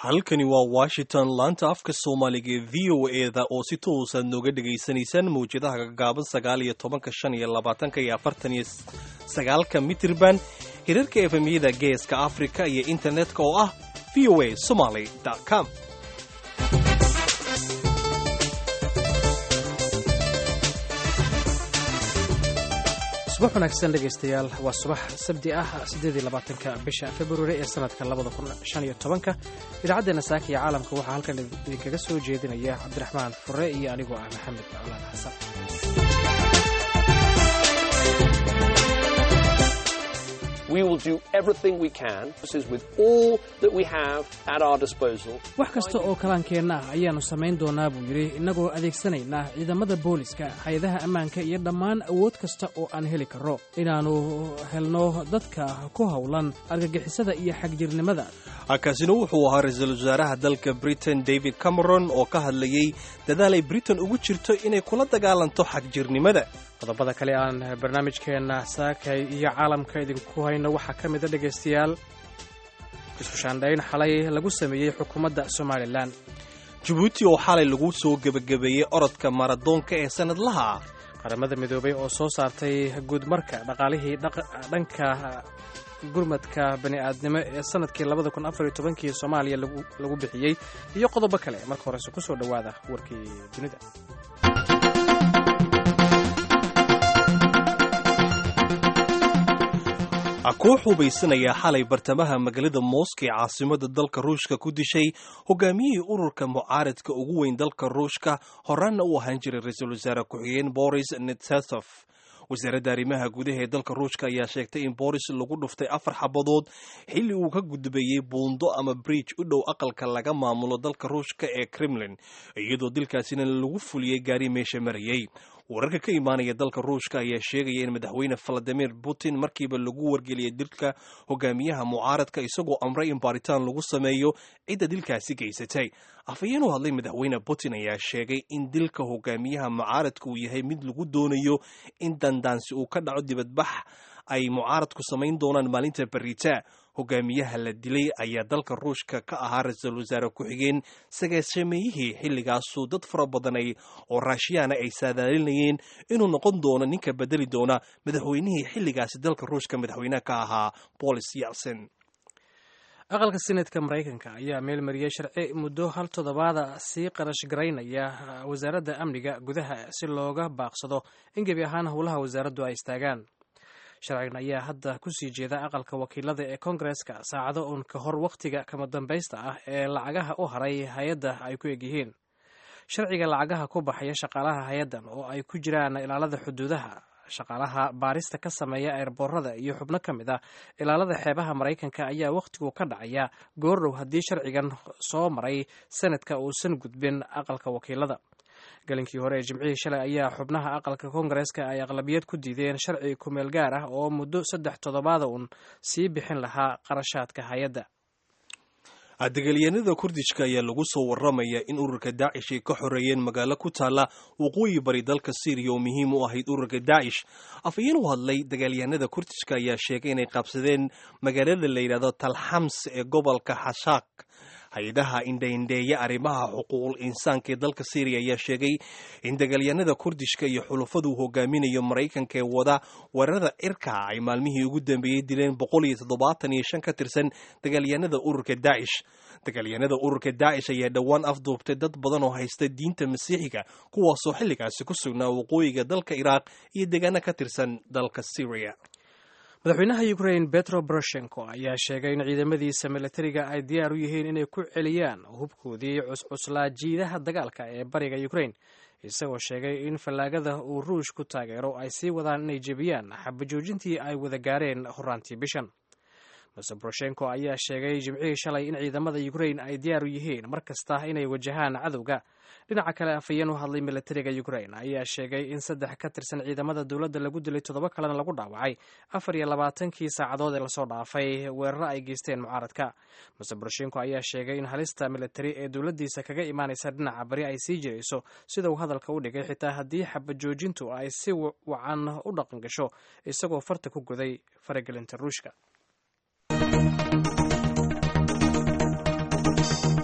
halkani waa washington laanta afka soomaaliga ee v o eda oo si toosaad nooga dhegaysanaysaan mawjadaha gagaaban sagaal iyo tobanka shan iyo labaatanka iyo afartan iyo sagaalka mitirban hirarka efemyada geeska afrika iyo internetka oo ah v o a somaly com subax wanaagsan dhegaystayaal waa subax sabdi ah siddeed iyo labaatanka bisha februari ee sanadka labada kun shan iyo tobanka idaacaddeena saaka iyo caalamka waxaa halkan idinkaga soo jeedinaya cabdiraxmaan fure iyo anigoo ah maxamed colaan xasan wax kasta oo kalaankeenna ah ayaannu samayn doonaa buu yidhi innagoo adeegsanaynaa ciidamada booliska hay-adaha ammaanka iyo dhammaan awood kasta oo aan heli karro inaannu helno dadka ku howlan argagixisada iyo xagjirnimada kaasina wuxuu ahaa ra-iisul wasaaraha dalka britain david cameron oo ka hadlayey dadaal ay britain ugu jirto inay kula dagaalanto xagjirnimada qodobada kale aan barnaamijkeenna saakay iyo caalamka idinku hayno waxaa ka mida dhegaystayaal isku shaandhayn xalay lagu sameeyey xukuumadda somalilan jabuuti oo xalay lagu soo gebagabeeyey orodka maradoonka ee sannadlaha ah qaramada midoobay oo soo saartay guudmarka dhaqaalihii dhanka gurmadka bani'aadnimo ee sanadkii labada kun afar iyo tobankii soomaaliya lagu bixiyey iyo qodobo kale marka horese ku soo dhowaada warkii dunida koox hubaysanayaa xalay bartamaha magaalada mooska ee caasimada dalka ruushka ku dishay hogaamiyihii ururka mucaaradka ugu weyn dalka ruushka horaanna u ahaan jiray ra-iisul wasaare ku-xigeen boris netsesov wasaaradda arrimaha gudaha ee dalka ruushka ayaa sheegtay in boris lagu dhuftay afar xabadood xilli uu ka gudbayey buundo ama bridge u dhow aqalka laga maamulo dalka ruushka ee kremlin iyadoo dilkaasina lagu fuliyey gaari meesha marayey wararka ka imaanaya dalka ruushka ayaa sheegaya in madaxweyne valadimir putin markiiba lagu wargeliyay dilka hogaamiyaha mucaaradka isagoo amray in baaritaan lagu sameeyo cidda dilkaasi geysatay afhayeen u hadlay madaxweyne putin ayaa sheegay in dilka hogaamiyaha mucaaradka uu yahay mid lagu doonayo in dandaansi uu ka dhaco dibadbax ay mucaaradku samayn doonaan maalinta beritaa hogaamiyaha la dilay ayaa dalka ruushka ka ahaa ra-iisul wasaare ku-xigeen sagaashameeyihii xilligaasuu dad fara badanay oo raashiyaana ay saadaalinayeen inuu noqon doono ninka bedeli doona madaxweynihii xilligaasi dalka ruushka madaxweyneha ka ahaa bolis yelson aqalka senatka maraykanka ayaa meelmariyey sharci muddo hal toddobaada sii qarash garaynaya wasaaradda amniga gudaha si looga baaqsado in gebi ahaan howlaha wasaaraddu ay istaagaan sharcigan ayaa hadda kusii jeeda aqalka wakiilada ee kongareska saacado uun ka hor wakhtiga kama dambaysta ah ee lacagaha u haray hay-adda ay ku egyihiin sharciga lacagaha ku baxaya shaqaalaha hay-addan oo ay ku jiraan ilaalada xuduudaha shaqaalaha baarista ka sameeya eerboorada iyo xubno ka mid ah ilaalada xeebaha maraykanka ayaa wakhtigu ka dhacaya goordhow haddii sharcigan soo maray sanadka uusan gudbin aqalka wakiilada galinkii hore ee jimcihii shalay ayaa xubnaha aqalka koongareska ay aqlabiyad ku diideen sharci kumeel gaar ah oo muddo saddex toddobaada uun sii bixin lahaa qarashaadka hay-adda dagaalyahanada kurdishka ayaa lagu soo warramaya in ururka daacish ay ka xoreeyeen magaalo ku taalla waqooyi bari dalka syriya oo muhiim u ahayd ururka daacish afhayeen u hadlay dagaalyahanada kurdishka ayaa sheegay inay qabsadeen magaalada la yidhahdo talxams ee gobolka xashaaq hay-adaha indhaindheeya arrimaha xuquuqul insaanka ee dalka syriya ayaa sheegay in dagaalyahanada kurdishka iyo xulufadu hogaaminayo maraykanka ee wada weerarada cirka ay maalmihii ugu dambeeyey dileen boqol iyo toddobaatan iyo shan ka tirsan dagaalyahanada ururka daacish dagaalyahanada ururka daacish ayaa dhowaan afduubtay dad badan oo haysta diinta masiixiga kuwaasoo xilligaasi ku sugnaa waqooyiga dalka iraaq iyo deegaano ka tirsan dalka syriya madaxweynaha ukrain betro boroshenko ayaa sheegay in ciidamadiisa milatariga ay diyaar u yihiin inay ku celiyaan hubkoodii cuscuslaa jiidaha dagaalka ee bariga ukrain isagoo sheegay in fallaagada uu ruush ku taageero ay sii wadaan inay jebiyaan xabajoojintii ay wada gaareen horaantii bishan mase boroshenko ayaa sheegay jimcihii shalay in ciidamada ukrain ay diyaar u yihiin mar kasta inay wajahaan cadowga dhinaca kale afhayeen u hadlay milatariga ukrain ayaa sheegay in saddex ka tirsan ciidamada dowladda lagu dilay toddoba kalena lagu dhaawacay afar iyo labaatankii saacadood ee lasoo dhaafay weeraro ay geysteen mucaaradka mase boroshenko ayaa sheegay in halista militari ee dowladdiisa kaga imaanaysa dhinaca bari ay sii jirayso sida uu hadalka u dhigay xitaa haddii xabajoojintu ay si wacan u dhaqan gasho isagoo farta ku goday faragelinta ruushka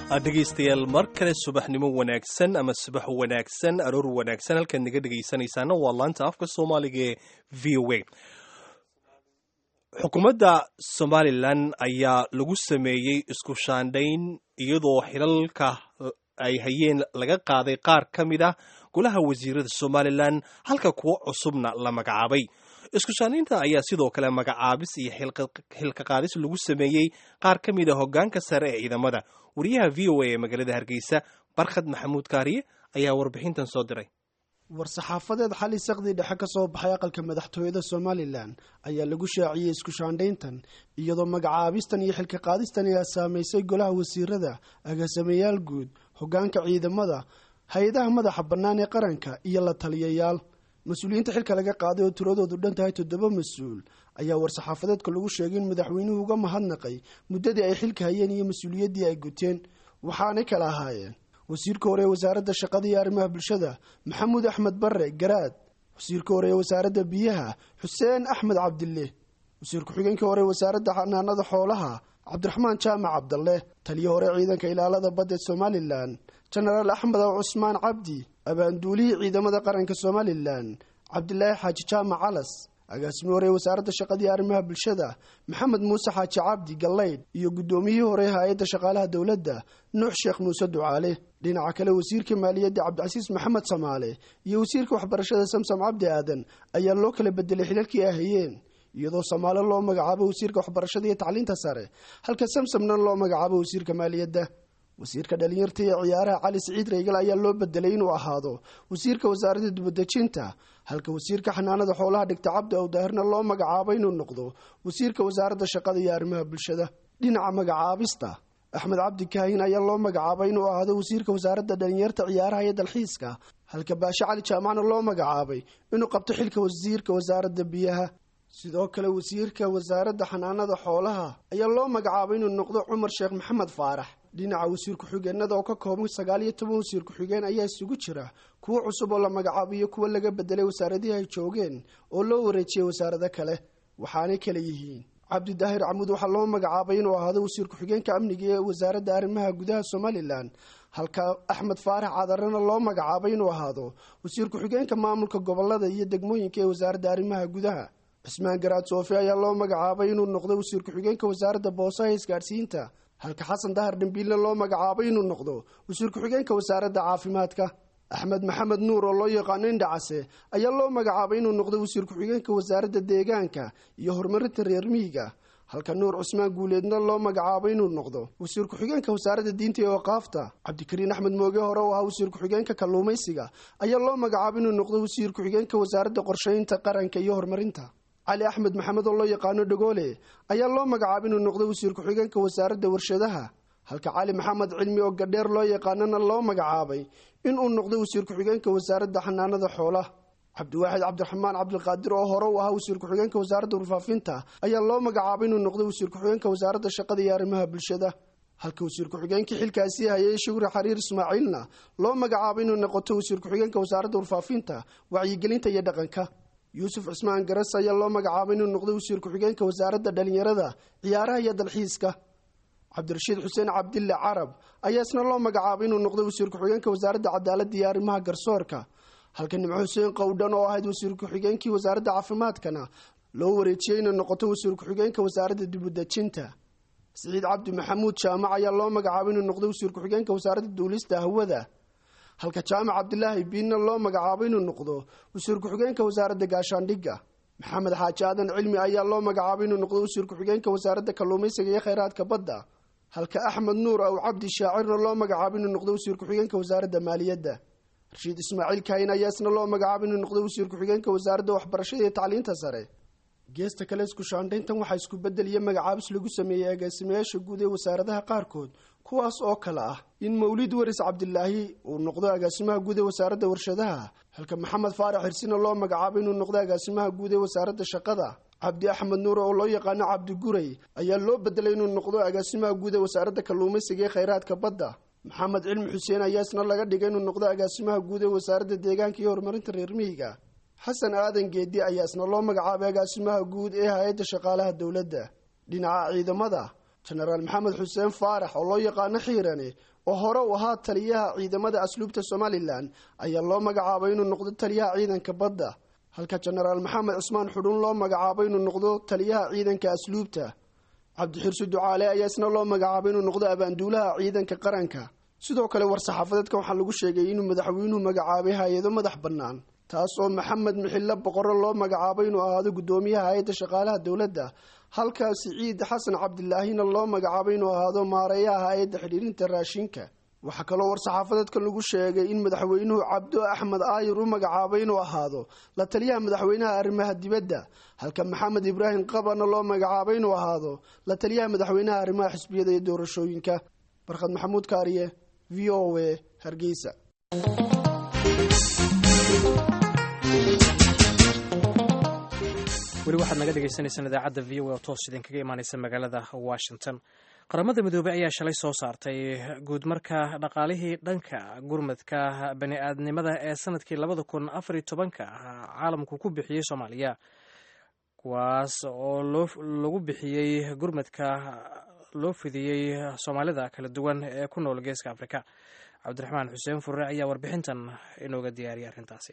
dhegaystayaal mar kale subaxnimo wanaagsan ama subax wanaagsan aroor wanaagsan halkaad naga dhegaysanaysaana waa laanta afka soomaaliga ee v o a xukuumadda somalilan ayaa lagu sameeyey isku shaandhayn iyadoo xilalka ay hayeen laga qaaday qaar ka mid ah golaha wasiirada somalilan halka kuwo cusubna la magacaabay isku shaandhaynta ayaa sidoo kale magacaabis iyo xilka qaadis lagu sameeyey qaar ka mid a hoggaanka sare ee ciidamada wariyaha v o a ee magaalada hargeysa barkhad maxamuud kaariye ayaa warbixintan soo diray war-saxaafadeed xali saqdii dhexe ka soo baxay aqalka madaxtooyada somalilan ayaa lagu shaaciyey isku shaandhayntan iyadoo magacaabistan iyo xilka qaadistan ayaa saamaysay golaha wasiirada agaasimayaal guud hoggaanka ciidamada hay-adaha madaxa bannaan ee qaranka iyo la taliyayaal mas-uuliyiinta xilka laga qaaday oo tiradoodu dhan tahay toddoba mas-uul ayaa war-saxaafadeedka lagu sheegay in madaxweynuhu uga mahadnaqay muddadii ay xilka hayeen iyo mas-uuliyaddii ay guteen waxaanay kala ahaayeen wasiirka hore ee wasaaradda shaqada iyo arrimaha bulshada maxamuud axmed barre garaad wasiirka hore ee wasaaradda biyaha xuseen axmed cabdille wasiir ku-xigeenkii hore ee wasaaradda xanaanada xoolaha cabdiraxmaan jaamac cabdalle taliyo hore ciidanka ilaalada badda somalilan jenaraal axmed cusmaan cabdi abaanduulihii ciidamada qaranka somalilan cabdilaahi xaaji jaamac calas agaasimi hore ee wasaaradda shaqada iyo arrimaha bulshada maxamed muuse xaaji cabdi gallaydh iyo guddoomiyihii hore ee hay-adda shaqaalaha dowladda nuux sheekh muuse ducaale dhinaca kale wasiirka maaliyadda cabdicasiis maxamed samaale iyo wasiirka waxbarashada samsam cabdi aadan ayaa loo kala bedelay xilalkii ay hayeen iyadoo samaale loo magacaabo wasiirka waxbarashada iyo tacliinta sare halka samsamna loo magacaabo wasiirka maaliyadda wasiirka dhalinyarta iyo ciyaaraha cali siciid reygal ayaa loo bedelay inuu ahaado wasiirka wasaaradda dibadejinta halka wasiirka xanaanada xoolaha dhigta cabdi awdaahirna loo magacaabo inuu noqdo wasiirka wasaaradda shaqada iyo arrimaha bulshada dhinaca magacaabista axmed cabdi kaahin ayaa loo magacaabay inuu ahaado wasiirka wasaaradda dhalinyarta ciyaaraha iyo dalxiiska halka baashe cali jaamacna loo magacaabay inuu qabto xilka wasiirka wasaaradda biyaha sidoo kale wasiirka wasaaradda xanaanada xoolaha ayaa loo magacaabay inuu noqdo cumar sheekh maxamed faarax dhinaca wasiir ku-xigeenada oo ka kooban sagaal iyo toban wasiir ku-xigeen ayaa isugu jira kuwo cusub oo la magacaabiyo kuwo laga bedelay wasaaradihii ay joogeen oo loo wareejiyey wasaarado kale waxaanay kala yihiin cabdidaahir camuud waxaa loo magacaabay inuu ahaado wasiir ku-xigeenka amniga ee wasaaradda arrimaha gudaha somalilan halka axmed faarax cadarana loo magacaabay inuu ahaado wasiir ku-xigeenka maamulka gobolada iyo degmooyinka ee wasaaradda arrimaha gudaha cismaan garaad soofi ayaa loo magacaabay inuu noqdo wasiir ku-xigeenka wasaaradda boosaha isgaadhsiinta halka xasan dahar dhambiille loo magacaabay inuu noqdo wasiir ku-xigeenka wasaaradda caafimaadka axmed maxamed nuur oo loo yaqaano indhacase ayaa loo magacaabay inuu noqdo wasiir ku-xigeenka wasaaradda deegaanka iyo horumarinta reer miyiga halka nuur cusmaan guuleedna loo magacaabay inuu noqdo wasiir ku-xigeenka wasaaradda diinta iyo waqaafta cabdikariin axmed mooge hore oo ahaa wasiir ku-xigeenka kalluumaysiga ayaa loo magacaabay inuu noqdo wasiir ku-xigeenka wasaaradda qorsheynta qaranka iyo horumarinta cali axmed maxamed oo loo yaqaano dhagoole ayaa loo magacaabay inuu noqdo wasiir ku-xigeenka wasaaradda warshadaha halka cali maxamed cilmi oo gadheer loo yaqaanana loo magacaabay inuu noqdo wasiir ku-xigeenka wasaaradda xanaanada xoolaha cabdiwaaxid cabdiraxmaan cabdiqaadir oo hore u ahaa wasiir ku-xigeenka wasaaradda warfaafinta ayaa loo magacaabay inuu noqdo wasiir ku-xigeenka wasaaradda shaqada iyo arrimaha bulshada halka wasiir ku-xigeenkii xilkaasii hayay shugri xariir ismaaciilna loo magacaabay inuu noqoto wasiir ku-xigeenka wasaaradda warfaafinta wacyigelinta iyo dhaqanka yuusuf cismaan garas ayaa loo magacaabay inuu noqdo wasiir ku-xigeenka wasaaradda dhalinyarada ciyaaraha iyo dalxiiska cabdirashiid xuseen cabdille carab ayaa isna loo magacaabay inuu noqdo wasiir ku-xigeenka wasaaradda cadaaladda iyo arrimaha garsoorka halka nimco xuseen qowdhan oo ahayd wasiir ku-xigeenkii wasaaradda caafimaadkana loo wareejiyey inuu noqoto wasiir ku-xigeenka wasaaradda dibudejinta siciid cabdi maxamuud jaamac ayaa loo magacaabay inuu noqdo wasiir ku-xigeenka wasaaradda duulista hawada halka jaamac cabdilaahi biinna loo magacaabay inuu noqdo wasiir ku-xigeenka wasaaradda gaashaandhigga maxamed xaaji aadan cilmi ayaa loo magacaabay inuu noqdo wasiir ku-xigeenka wasaaradda kalluumaysiga iyo kheyraadka badda halka axmed nuur aw cabdi shaacirna loo magacaabay inuu noqdo wasiir ku-xigeenka wasaaradda maaliyadda rashiid ismaaciil kaahin ayaa isna loo magacaabay inuu noqdo wasiir ku-xigeenka wasaaradda waxbarashada iyo tacliinta sare geesta kale isku shaandhayntan waxaa isku bedel iyo magacaabis lagu sameeyey agaasimayaasha guud ee wasaaradaha qaarkood kuwaas oo kale ah in mawlid waris cabdilaahi uu noqdo agaasimaha guud ee wasaaradda warshadaha halka maxamed faarax hirsina loo magacaabay inuu noqdo agaasimaha guud ee wasaaradda shaqada cabdi axmed nuur oo loo yaqaano cabdi guray ayaa loo bedelay inuu noqdo agaasimaha guud ee wasaaradda kalluumaysiga ee kheyraadka badda maxamed cilmi xuseen ayaa isna laga dhigay inuu noqdo agaasimaha guud ee wasaaradda deegaanka iyo horumarinta reer miyiga xasan aadan geedi ayaa isna loo magacaabay agaasimaha guud ee hay-adda shaqaalaha dowladda dhinaca ciidamada jenaraal maxamed xuseen faarax oo loo yaqaano xiirane oo hore u ahaa taliyaha ciidamada asluubta somalilan ayaa loo magacaabay inuu noqdo taliyaha ciidanka badda halka jenaraal maxamed cusmaan xudhuun loo magacaabay inuu noqdo taliyaha ciidanka asluubta cabdixirsi ducaale ayaa isna loo magacaabay inuu noqdo abaanduulaha ciidanka qaranka sidoo kale war-saxaafadeedkan waxaa lagu sheegay inuu madaxweynuhu magacaabay hay-ado madax bannaan taas oo maxamed mixille boqorro loo magacaabay inuu ahaado guddoomiyaha hay-adda shaqaalaha dowladda halka siciid xasan cabdilaahina loo magacaabay inuu ahaado maareeyaha hay-adda xidhiirinta raashinka waxaa kaloo war-saxaafadeedkan lagu sheegay in madaxweynuhu cabdo axmed aayir u magacaabay inuu ahaado la taliyaha madaxweynaha arrimaha dibadda halka maxamed ibraahim qabana loo magacaabay inuu ahaado la taliyaha madaxweynaha arrimaha xisbiyada iyo doorashooyinka barkhad maxamuud kaariye v o a hargeysa weli waxaad naga dhegeysaneysaan idaacadda v o a oo toos idinkaga imaaneysa magaalada washington qaramada midoobey ayaa shalay soo saartay guud marka dhaqaalihii dhanka gurmadka bani aadnimada ee sanadkii labada kun afariyo tobanka caalamku ku bixiyey soomaaliya kuwaas oo lagu bixiyey gurmadka loo fidiyey soomaalida kala duwan ee ku nool geeska afrika cabdiraxmaan xuseen furre ayaa warbixintan inooga diyaariyay arrintaasi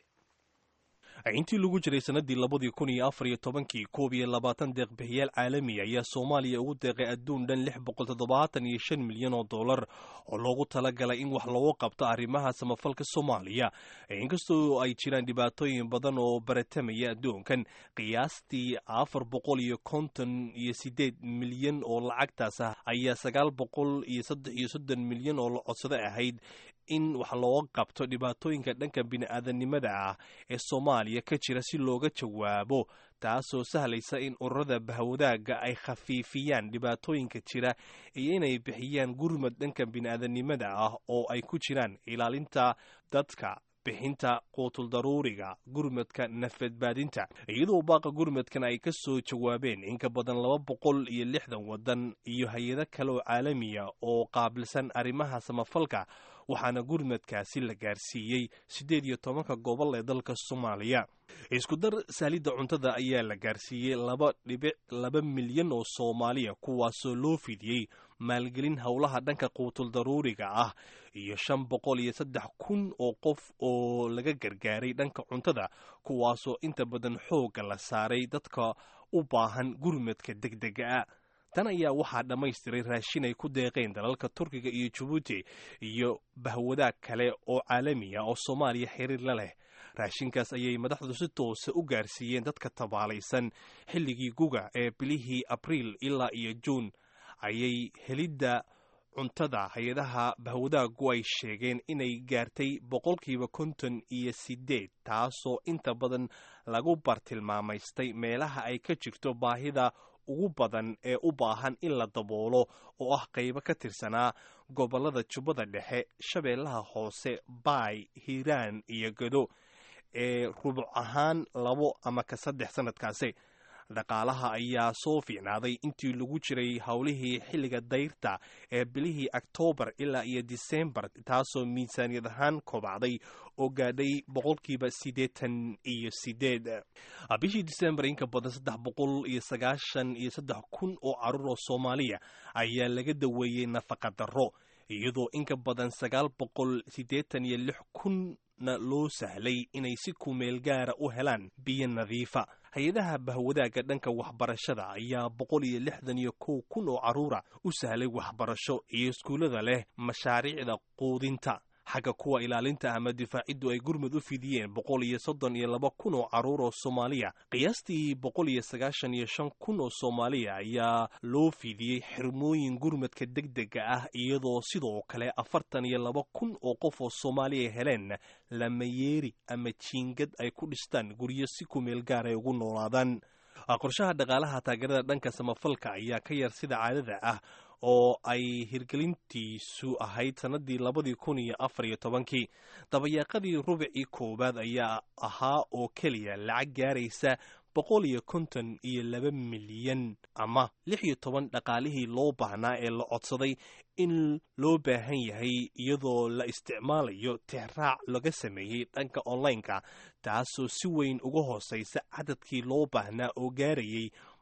intii lagu jiray sanadii labadii kun iyo afar iyo tobankii koob iyo labaatan deeqbixiyaal caalami ayaa soomaaliya ugu deeqay adduun dhan lix boqol toddobaatan iyo shan milyan oo dollar oo loogu talagalay in wax loogu qabto arrimaha samafalka soomaaliya inkastoo ay jiraan dhibaatooyin badan oo baratamaya adduunkan qiyaastii afar boqol iyo konton iyo sideed milyan oo lacagtaas ah ayaa sagaal boqol iyo saddex iyo soddon milyan oo la codsado ahayd in wax looga qabto dhibaatooyinka dhanka bini-aadanimada ah ee soomaaliya ka jira si looga jawaabo taasoo sahlaysa in ururada bahwadaaga ay khafiifiyaan dhibaatooyinka jira iyo inay bixiyaan gurmad dhanka bini-aadanimada ah oo ay ku jiraan ilaalinta dadka bixinta quutul daruuriga gurmadka nafadbaadinta iyadoo baaqa gurmadkan ay ka soo jawaabeen in ka badan laba boqol iyo lixdan waddan iyo hay-ado kale oo caalamiya oo qaabilsan arrimaha samafalka waxaana gurmadkaasi la gaarsiiyey siddeed iyo tobanka gobol ee dalka soomaaliya isku dar saalidda cuntada ayaa la gaarsiiyey laba dhibic laba milyan oo soomaaliya kuwaasoo loo fidiyey maalgelin howlaha dhanka quutul daruuriga ah iyo shan boqol iyo saddex kun oo qof oo laga gargaaray dhanka cuntada kuwaasoo inta badan xoogga la saaray dadka u baahan gurmadka degdega ah tan ayaa waxaa dhammaystiray raashin ay ku deeqeen dalalka turkiga iyo jabuuti iyo bahwadaag kale oo caalamiya oo soomaaliya xiriir la leh raashinkaas ayay madaxdu si toosa u gaarsiiyeen dadka tabaalaysan xilligii guga ee bilihii abriil ilaa iyo juun ayay helidda cuntada hay-adaha bahwadaagu ay sheegeen inay gaartay boqolkiiba konton iyo sideed taasoo inta badan lagu bartilmaamaystay meelaha ay ka jirto baahida ugu badan ee u baahan in la daboolo oo ah qaybo ka tirsanaa gobollada jubbada dhexe shabeellaha hoose baay hiiraan iyo gado ee rubuc ahaan labo ama ka saddex sannadkaasi dhaqaalaha ayaa soo fiicnaaday intii lagu jiray howlihii xilliga dayrta ee bilihii oktoobar ilaa iyo disembar taasoo miisaaniyad ahaan kobacday oo gaadhay boqolkiiba siddeetan iyo sideed bishii disembar inka badan saddex boqol iyo sagaashan iyo saddex kun oo carruur oo soomaaliya ayaa laga daweeyey nafaqa darro iyadoo inka badan sagaal boqol siddeetan iyo lix kunna loo sahlay inay si kumeel gaara u helaan biyo nadiifa hay-adaha bahwadaaga dhanka waxbarashada ayaa boqol iyo lixdan iyo kow kun oo carruura u sahlay waxbarasho iyo iskuullada leh mashaariicda quudinta xagga kuwa ilaalinta ama difaaciddu ay gurmud u fidiyeen boqol iyo soddon iyo laba kun oo carruur oo soomaaliya qiyaastii boqol iyo sagaashan iyo shan kun oo soomaaliya ayaa loo fidiyey xirmooyin gurmadka degdega ah iyadoo sidoo kale afartan iyo laba kun oo qof oo soomaaliya heleen lamayeeri ama jiingad ay ku dhistaan guryo si kumeel gaar ay ugu noolaadaan qorshaha dhaqaalaha taageerada dhanka samafalka ayaa ka yar sida caadada ah oo ay hirgelintiisu ahayd sannadii labadii kun iyo afar iyo tobankii dabayaaqadii rubicii koowaad ayaa ahaa oo keliya lacag gaaraysa boqol iyo konton iyo laba milyan ama lix iyo toban dhaqaalihii loo baahnaa ee la codsaday in loo baahan yahay iyadoo la isticmaalayo tixraac laga sameeyey dhanka onlineka taasoo si weyn uga hooseysa cadadkii loo baahnaa oo gaarayay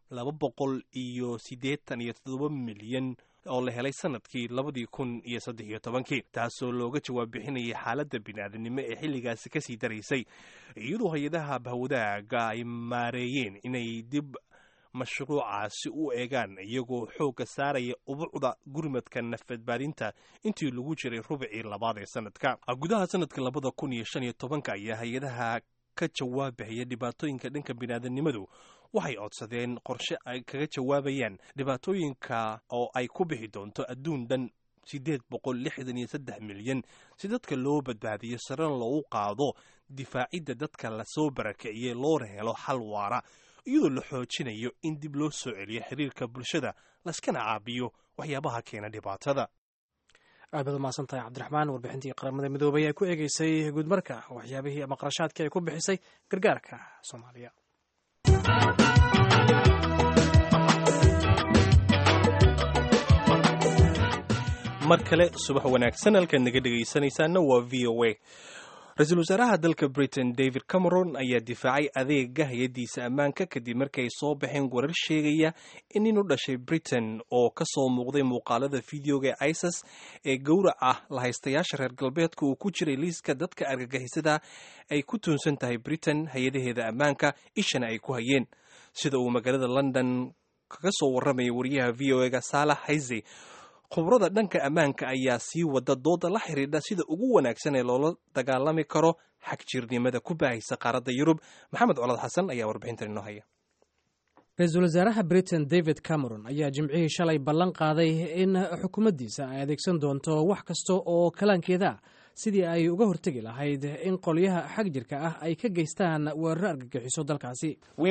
laba boqol iyo siddeetan iyo toddoba milyan oo la helay sanadkii labadii kun iyo saddex iyo tobankii taasoo looga jawaab bixinayay xaaladda bini'aadanimo ee xilligaasi kasii daraysay iyadoo hay-adaha bahwadaaga ay maareeyeen inay dib mashruucaasi u eegaan iyagoo xoogga saaraya ubucda gurmadka nafbadbaadinta intii lagu jiray rubicii labaad ee sanadka gudaha sanadka labada kun iyo shan iyo tobanka ayaa hay-adaha ka jawaabahaya dhibaatooyinka dhanka biniaadanimadu waxay codsadeen qorshe ay kaga jawaabayaan dhibaatooyinka oo ay ku bixi doonto adduun dhan siddeed boqol lixdan iyo saddex milyan si dadka loo badbaadiyo sarena loogu qaado difaacidda dadka lasoo barakiciyey loona helo xal waara iyadoo la xoojinayo in dib loo soo celiyo xiriirka bulshada laskana caabiyo waxyaabaha keena dhibaatada aad baad umahadsan tahay cabdiraxmaan warbixintii qaramada midoobay ee ku eegeysay guudmarka waxyaabihii ama qarashaadkii ay ku bixisay gargaarka soomaaliya mar kale subax wanaagsan halkaad naga dhegaysanaysaana waa v o a ra-iisul wasaaraha dalka britain david cameron ayaa difaacay adeega hay-addiisa ammaanka kadib markay soo baxeen warar sheegaya in nin u dhashay britain oo ka soo muuqday muuqaalada fideoga ee isis ee gowrac ah lahaystayaasha reer galbeedka uu ku jiray liiska dadka argagixisada ay ku tuunsan tahay britain hay-adaheeda ammaanka ishana ay ku hayeen sida uu magaalada london kaga soo warramaya wariyaha v o ega saalax hayse khubrada dhanka ammaanka ayaa sii wada dooda la xidhiidha sida ugu wanaagsan ee loola dagaalami karo xagjirnimada ku baahaysa qaaradda yurub maxamed colad xasan ayaa warbixintan inoo haya ra-iisul wasaaraha britain david cameron ayaa jimcihii shalay ballan qaaday in xukuumaddiisa ay adeegsan doonto wax kasta oo kalaankeeda ah sidii ay uga hortegi lahayd in qolyaha xag jirka ah ay ka geystaan weeraro argagixiso dalkaasi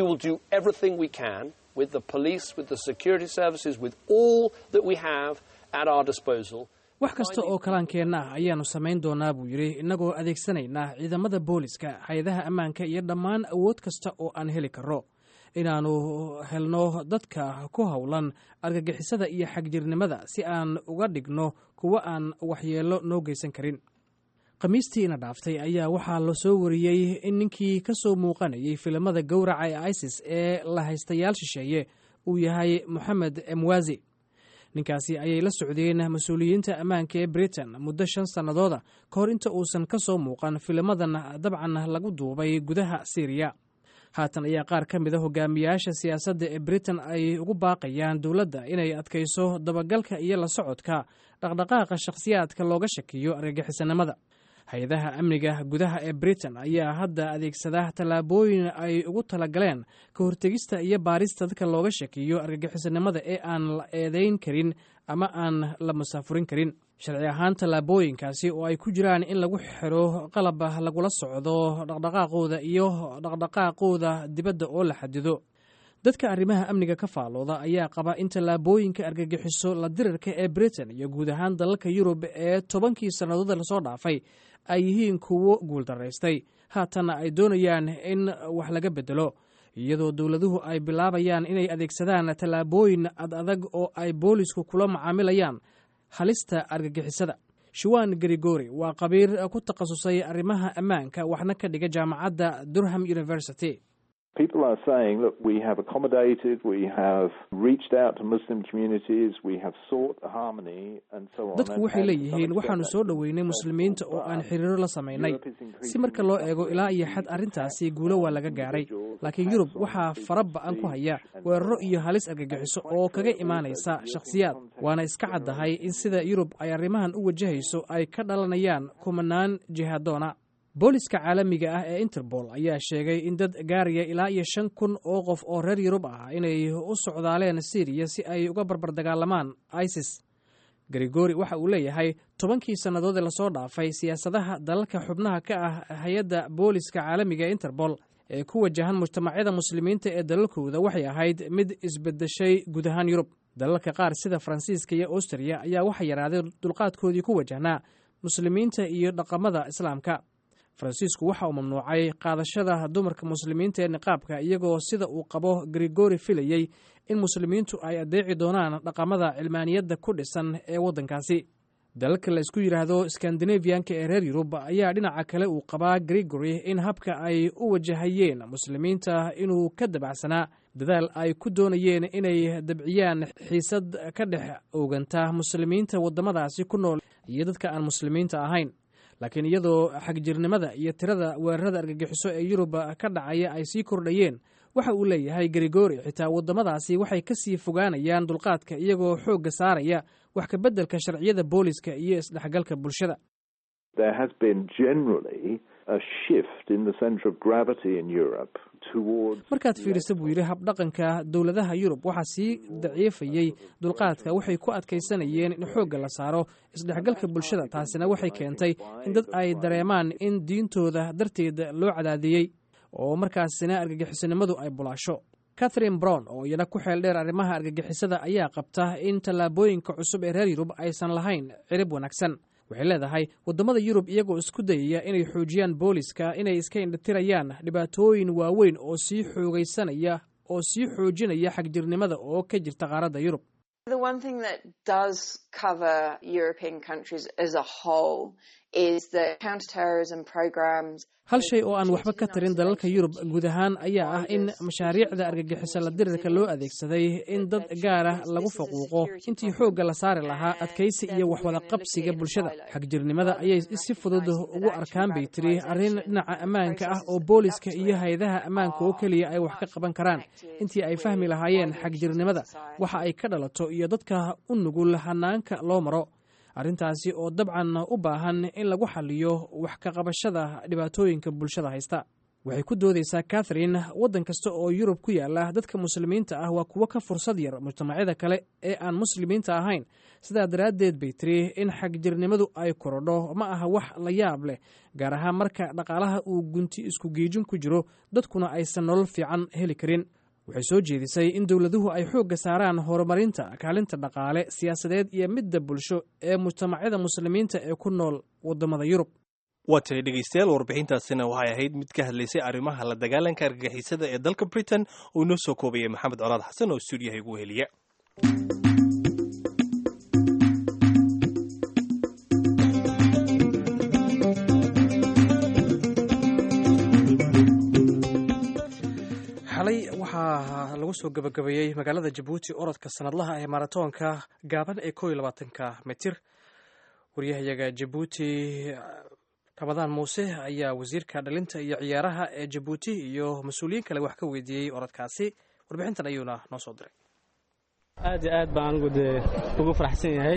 wax kasta oo kalaankeenna ah ayaannu samayn doonaa buu yidhi innagoo adeegsanaynaa ciidamada booliska hay-adaha ammaanka iyo dhammaan awood kasta oo aan heli karro inaannu helno dadka ku howlan argagixisada iyo xagjirnimada si aan uga dhigno kuwo aan waxyeello noo geysan karin khamiistii ina dhaaftay ayaa waxaa la soo wariyey in ninkii ka soo muuqanayay filimada gowraca ee isis ee lahaystayaal shisheeye uu yahay moxamed emwazi ninkaasi ayay la socdeen mas-uuliyiinta ammaanka ee britain muddo shan sannadooda ka hor inta uusan ka soo muuqan filimadan dabcan lagu duubay gudaha syriya haatan ayaa qaar ka mid a hogaamiyaasha siyaasadda ee britain ay ugu baaqayaan dowladda inay adkayso dabagalka iyo la socodka dhaqdhaqaaqa shakhsiyaadka looga shakiyo argagixisanimada hay-adaha amniga gudaha ee britain ayaa hadda adeegsada tallaabooyin ay ugu talagaleen ka hortegista iyo baarista dadka looga shakiyo argagixisanimada ee aan la eedayn karin ama aan la musaafurin karin sharci ahaan tallaabooyinkaasi oo ay ku jiraan in lagu xiro qalab lagula socdo dhaqdhaqaaqooda iyo dhaqdhaqaaqooda dibadda oo la xadido dadka arrimaha amniga ka faalooda ayaa qaba in tallaabooyinka argagixiso la dirirka ee britain iyo guud ahaan dalalka yurub ee tobankii sannadood lasoo dhaafay ay yihiin kuwo guuldaraystay haatanna ay doonayaan in wax laga bedelo iyadoo dowladuhu ay bilaabayaan inay adeegsadaan tallaabooyin ad adag oo ay boolisku kula macaamilayaan halista argagixisada shuwan grigori waa qabiir ku takhasusay arrimaha ammaanka waxna ka dhiga jaamacadda durham university People are saying, look, we have accommodated, we have reached out to Muslim communities, we have sought harmony, and so on. dadku waxay leeyihiin waxaannu soo dhoweynay muslimiinta oo aan xiriiro la samaynay si marka loo eego ilaa iyo xad arrintaasi guulo waa laga gaaray laakiin yurub waxaa fara ba-an ku haya weeraro iyo halis argagixiso oo kaga imaanaysa shakhsiyaad waana iska caddahay in sida yurub ay arrimahan u wajahayso ay ka dhalanayaan kumanaan jihadoona booliska caalamiga ah ee interpol ayaa sheegay in dad gaaraya ilaa iyo shan kun oo qof oo reer yurub ah inay u socdaaleen syriya si ay uga barbardagaalamaan isis grigori waxa uu leeyahay tobankii sannadood ee lasoo dhaafay siyaasadaha dalalka xubnaha ka ah hay-adda booliska caalamiga ee interpol ee ku wajahan mujtamacyada muslimiinta ee dalalkooda waxay ahayd mid isbedeshay guud ahaan yurub dalalka qaar sida faransiiska iyo austriya ayaa waxaa yaraaday dulqaadkoodii ku wajahnaa muslimiinta iyo dhaqamada islaamka faransiisku waxa uu mamnuucay qaadashada dumarka muslimiinta ee niqaabka iyagoo sida uu qabo grigori filayey in muslimiintu ay adeeci doonaan dhaqamada cilmaaniyadda ku dhisan ee waddankaasi dalalka la isku yidhaahdo skandinafiyanka ee reer yurub ayaa dhinaca kale uu qabaa grigori in habka ay u wajahayeen muslimiinta inuu ka dabacsanaa dadaal ay ku doonayeen inay dabciyaan xiisad ka dhex ooganta muslimiinta waddamadaasi ku nool iyo dadka aan muslimiinta ahayn laakiin iyadoo xagjirnimada iyo tirada weerarada argagixiso ee yurub ka dhacaya ay sii kordhayeen waxa uu leeyahay grigori xitaa waddamadaasi waxay ka sii fogaanayaan dulqaadka iyagoo xoogga saaraya wax ka beddelka sharciyada booliska iyo isdhexgalka bulshada markaad fiirisa buu yidhi habdhaqanka dowladaha yurub waxaa sii daciifayey dulqaadka waxay ku adkaysanayeen in xoogga la saaro isdhexgalka bulshada taasina waxay keentay in dad ay dareemaan in diintooda darteed loo cadaadiyey oo markaasina argagixisanimadu ay bulaasho catherine brown oo iyana ku xeel dheer arrimaha argagixisada ayaa qabta in tallaabooyinka cusub ee reer yurub aysan lahayn cirib wanaagsan waxay leedahay waddamada yurub iyagoo isku dayaya inay xoojiyaan booliska inay iska indhatirayaan dhibaatooyin waaweyn oo sii xoogaysanaya oo sii xoojinaya xagjirnimada oo ka jirta qaaradda yurub hal shay oo aan waxba ka tarin dalalka yurub guud ahaan ayaa ah in mashaariicda argagixisa la dirirka loo adeegsaday in dad gaar ah lagu faquuqo intii xoogga la saari lahaa adkaysi iyo waxwada qabsiga bulshada xagjirnimada ayay si fudud ugu arkaan bay tiri arrin dhinaca ammaanka ah oo booliska iyo hay-adaha ammaanka oo keliya ay wax ka qaban karaan intii ay fahmi lahaayeen xagjirnimada waxa ay ka dhalato iyo dadka u nugul hanaanka loo maro arrintaasi oo dabcan u baahan in lagu xaliyo wax ka qabashada dhibaatooyinka bulshada haysta waxay ku doodaysaa katharine waddan kasta oo yurub ku yaala dadka muslimiinta ah waa kuwo ka fursad yar mujtamacyada kale ee aan muslimiinta ahayn sidaa daraaddeed bay tiri in xagjirnimadu ay korodho ma aha wax la yaab leh gaar ahaan marka dhaqaalaha uu gunti isku geejin ku jiro dadkuna aysan nolol fiican heli karin waxay soo jeedisay in dowladuhu ay xoogga saaraan horumarinta kaalinta dhaqaale siyaasadeed iyo midda bulsho ee mujtamacyada muslimiinta ee ku nool waddamada yurub waa tahay dhegeystayaal warbixintaasina waxay ahayd mid ka hadlaysay arrimaha la dagaalanka argagixisada ee dalka britain oo inoo soo koobayay maxamed colaad xasan oo stuudiyaha igu heliya xalay waxaa lagu soo gabagabeeyey magaalada jabuuti orodka sanadlaha ee maratoonka gaaban ee koo iyo labaatanka mitir waryahayaga jabuuti ramadaan muuse ayaa wasiirka dhalinta iyo ciyaaraha ee jabuuti iyo mas-uuliyiin kale wax ka weydiiyey orodkaasi warbixintan ayuuna noo soo diray aad iyo aad baan anigu dee ugu faraxsan yahay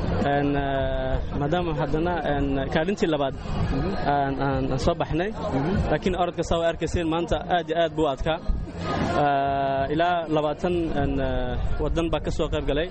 maadaama haddana kaalintii labaad aan soo baxnay laakiin orodka saa wa arkayseen maanta aad iyo aad buu adkaa ilaa labaatan waddan baa ka soo qayb galay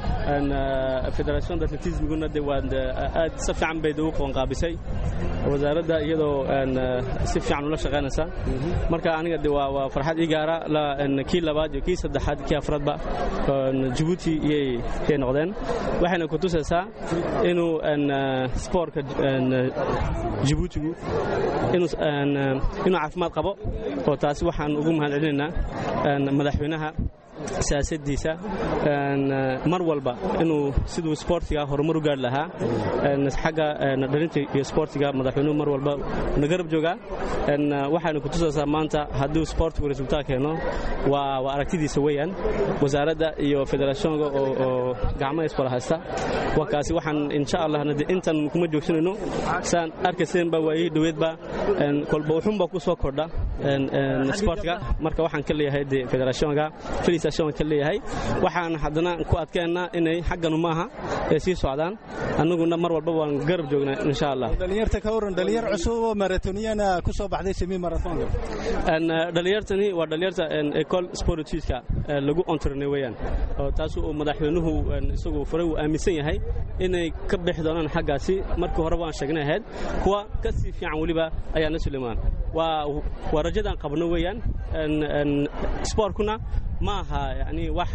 federation atletismiguna de waa aad si fiican bay ugu qabanqaabisay wasaaradda iyadoo si fiican ula shaqaynaysa marka aniga de waa farxad ii gaara kii labaad iyo kii saddexaad kii afraadba jabuuti iyay noqdeen waxayna ku tusaysaa inuu spoortka jabuutigu inuu caafimaad qabo oo taasi waxaan ugu mahad celinaynaa madaxweynaha siyaasaddiisa mar walba inuu siduu sboortiga horumar u gaari lahaa xagga dhalinta iyo sboortiga madaxweynuhu mar walba na garab joogaa waxayna ku tusaysaa maanta hadduu sboortigu resultaat keeno waa aragtidiisa weeyaan wasaaradda iyo federationka oo gacmaha iswala haysta waa kaasi waxaan insha allah intan kuma joogsanayno saan arkayseenba waayihii dhoweedba kolba wuxuunba ku soo kordha sboortiga marka waxaan ka leeyahay de federationka ka leeyahay waxaan haddana ku adkeennaa inay xagganu maaha ay sii socdaan annaguna mar walba waan garab joognaa insha allah dhalinyarta ka waran dhalinyar cusub oo maratoniyana ku soo baxday semi marathonka dhalinyartani waa dhalinyarta ecol sportiska lagu ontrinay weeyaan oo taas uu madaxweynuhu isagu furay uu aaminsan yahay inay ka bixi doonaan xaggaasi markii hore waan sheegnay ahayd kuwa ka sii fiican weliba ayaa na sulimaan waa rajadaan qabno weeyaan spoortkuna ma aha yani wax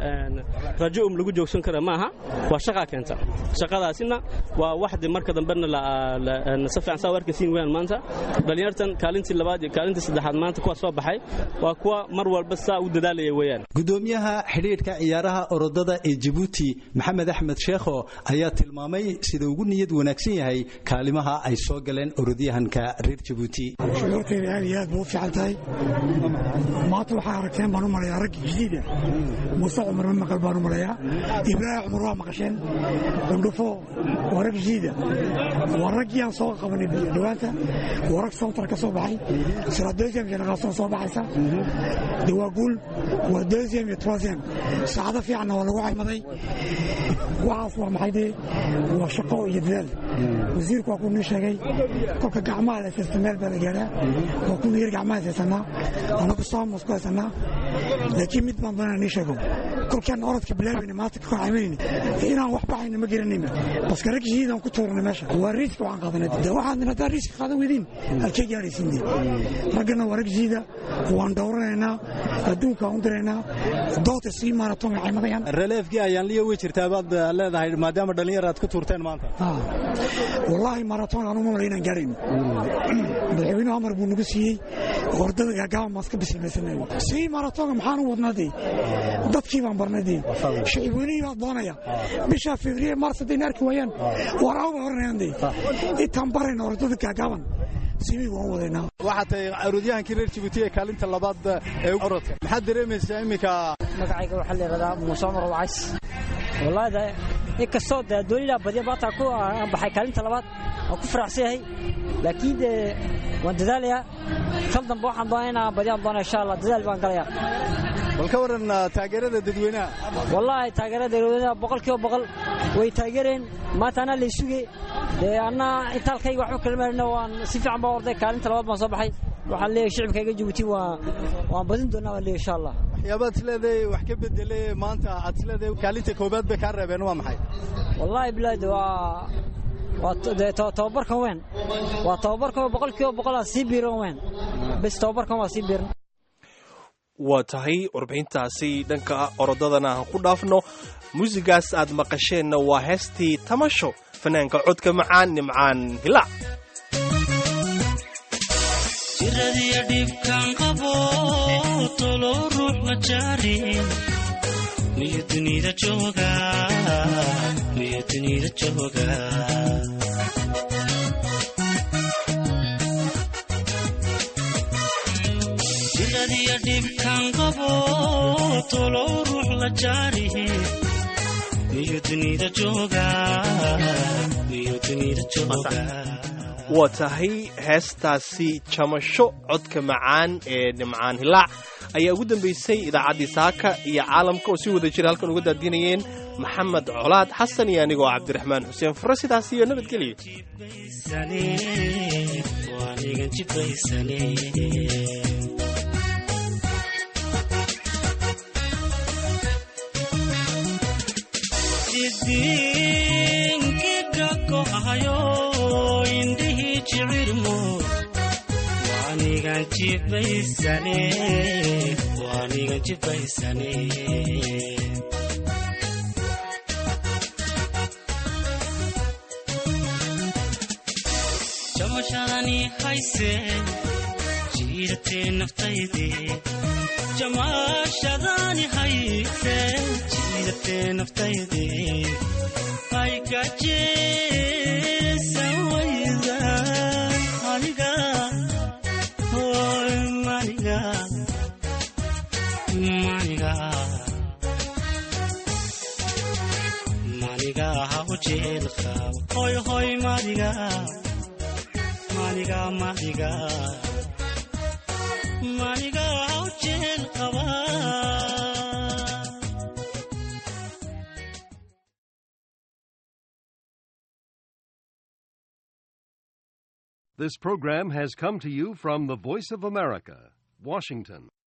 rajo um lagu joogsan kara ma aha waa shaqaa keenta shaqadaasina waa wax de marka dambena si fiican saa u arkaysiin weyaan maanta dhallinyartan kaalintii labaad iyo kaalintii saddexaad maanta kuwa soo baxay waa kuwa mar walba saa u dadaalaya weeyaan gudoomiyaha xidhiidhka ciyaaraha orodada ee jabuuti maxamed axmed sheekho ayaa tilmaamay sida ugu niyad wanaagsan yahay kaalimaha ay soo galeen orodyahanka reer jabuuti shucuurtayda aad iyo aad buu u fiican tahay maanta waxaa aragteen baan u malayaa raggi jadiida muuse cumar ma maqal baan u malayaa ibraahim cumar waa maqasheen gandhufo waa rag jadiida waa raggii aan soo qabanay dhawaanta waa rag soontar ka soo baxay sira deuxième génération soo baxaysa de waa guul waa deuxième iyo troisième saacado fiicanna waa lagu caymaday waxaas waa maxay dee waa shaqo iyo dadaal wasiirku waa kuu nii sheegay kolka gacmaha la haysta meel baa la gaadhaa waa kuna yar gacmaha haysanaa anagu saamus ku haysanaa laakiin mid baan doonaa nii sheego kolkaan orodka bilaabayna maanta ka caymanayna inaan wax baxayna ma garanayna baska rag shahiidaan ku tuurana meesha waa riiska waxaan qaadanay de waxaad hadaa riiska qaadan weydiin halkee gaadhaysiin raggana waa rag shahiida waan dhowranaynaa adduunka aan u diraynaa doota sii maaraton way caymadayaan releefkii ayaan liya wey jirtaa baad leedahay maadaama dhallinyar aad ku tuurteen maanta wallaahi maaraton anu ma mala inaan gaadhayno madaxweynuhu amar buu nagu siiyey ordada gaagaaban baan iska bisimaysanay sii maaratonga maxaan u wadnaa dee dadkii baan barnay dee shicibweynihii baa doonaya bisha february mars haddayna arki waayaan war awba oranayaan dee intaan barayna ordada gaagaaban simi waan wadaynaa waxaa tahay orodyahankii reer jabuuti ee kaalinta labaad ee orodka maxaad dareemaysaa iminka magacayga waxaa la yidhahdaa muuse cumar wacays wallaahi inkastoo dee doonilaa badiya baataa ku baxay kaalinta labaad waan ku faraxsan yahay laakiin dee waan dadaalayaa kal dambe waxaan doonaa inaan badiyaan doona insha allah dadaal baan galayaa bal ka waran taageerada dadweynaha wallaahi taageerada dadweynaha boqol kiiba boqol way taageereen maanta anaa lay sugay dee annaa intaalkayga waxba kala marina waan si fiican baa orday kaalinta labaad baan soo baxay waxaan leeyahay shicibkayga jabuuti waan badin doonaa waan leeyahay insha allah waxyaabaad isleedahay wax ka bedelay maanta aad isleedahay kaalinta koobaad bay kaa reebeen waa maxay wallaahi bilaade waa waa tababarkan weyn waa tababarkan boqol kiiba boqol aan sii biiran weyn bes tababarkan waa sii biiran waa tahay warbixintaasi dhanka orodadana aan ku dhaafno muusigaas aad maqasheenna waa heestii tamasho fanaanka codka macaan nimcaan hilaac jiradiyo dhibkan qabo tolo ruux ma jaarin miyo dunida jooga miyo dunida jooga jiradiyo dhibkan qabo tolo ruux la jaarihi miyo dunida jooga miyo dunida jooga waa tahay heestaasi jamasho codka macaan ee nimcaan hilaac ayaa ugu dambaysay idaacaddii saaka iyo caalamka oo si wada jira halkan uga daadinayeen maxamed colaad xasan iyo anigoo cabdiraxmaan xuseen furre sidaas iyo nabadgelyo waanigan jibaysane waanigan jibaysane jamashadani hayse jiiratee naftayde jamashadani hayse jiiratee naftayde aygajeesan wayda aniga hoy maniga maniga maniga haw jeelka hoy hoy maniga maniga maniga maniga haw jeel qaba This program has come to you from the Voice of America, Washington.